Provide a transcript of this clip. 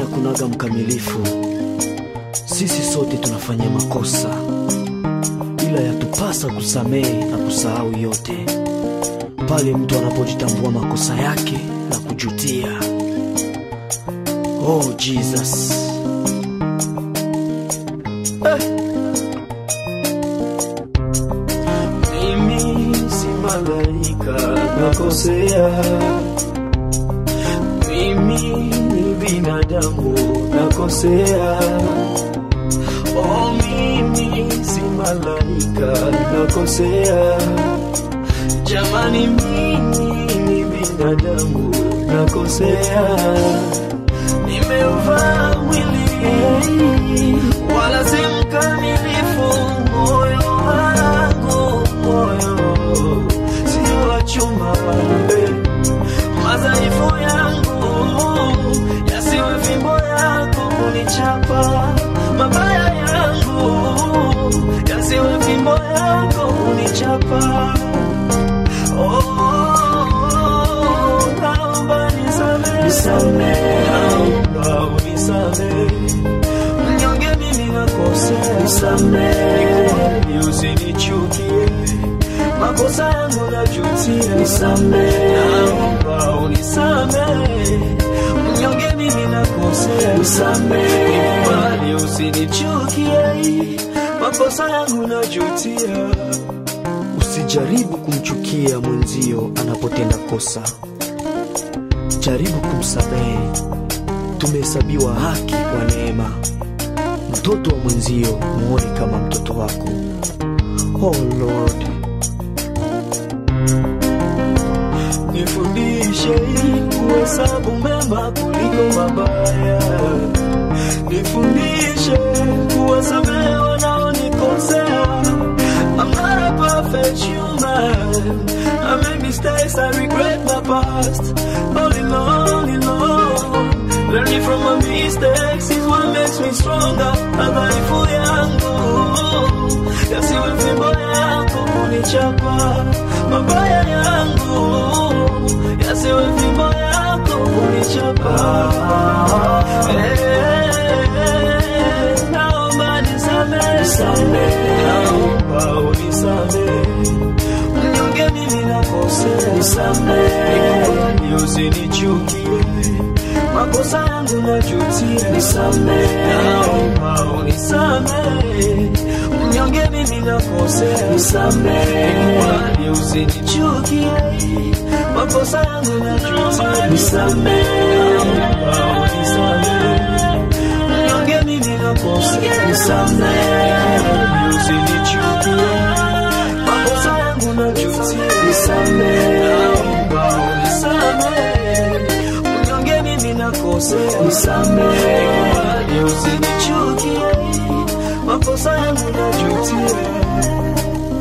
hakunaga mkamilifu, sisi sote tunafanya makosa, ila yatupasa kusamehe na kusahau yote pale mtu anapojitambua makosa yake na kujutia. Oh Jesus. Mimi si malaika nakosea, mimi ni binadamu nakosea. Oh, mimi si malaika nakosea, jamani, mimi ni binadamu nakosea, nimeuvaa mwili wala si mkamilifu moyo wangu, moyo si wa chuma pambe, madhaifu yangu yasiwe fimbo yako kunichapa, mabaya yangu yasiwe fimbo yako kunichapa. Oh, naomba nisamehe, nisamehe, naomba unisamehe mnyonge mimi nakosea, nisamehe, Nikuombe usinichukie, makosa yangu najutia, nisamehe, naomba unisamehe, mnyonge mimi nakosea, nisamehe, Nikuombe usinichukie, makosa yangu najutia. Usijaribu kumchukia mwenzio anapotenda kosa, jaribu kumsamehe. Tumehesabiwa haki kwa neema. Mtoto wa mwenzio muone kama mtoto wako. Oh Lord, nifundishe kuhesabu mema kuliko mabaya, nifundishe kuwasamehe wanaonikosea. I'm not a perfect human. I make mistakes, I regret my past. All in all, all in all. Learning from my mistakes is what makes me stronger. Madhaifu yangu yasiwe fimbo yako kunichapa, mabaya yangu yasiwe fimbo yako kunichapa. Eh, naomba nisamehe, naomba unisamehe mnyonge mimi nakosea, nisamehe, Nikuombe usinichukie, makosa yangu najutia, nisamehe, naomba unisamehe, mnyonge mimi nakosea, nisamehe, Nikuombe usinichukie, makosa yangu najutia, nisamehe, naomba unisamehe, mnyonge mimi nakosea, nisamehe, Nikuombe usinichukie makosa yangu najutia, nisamehe, naomba unisamehe, mnyonge mimi nakosea, nisamehe, Nikuombe usinichukie, makosa yangu najutia.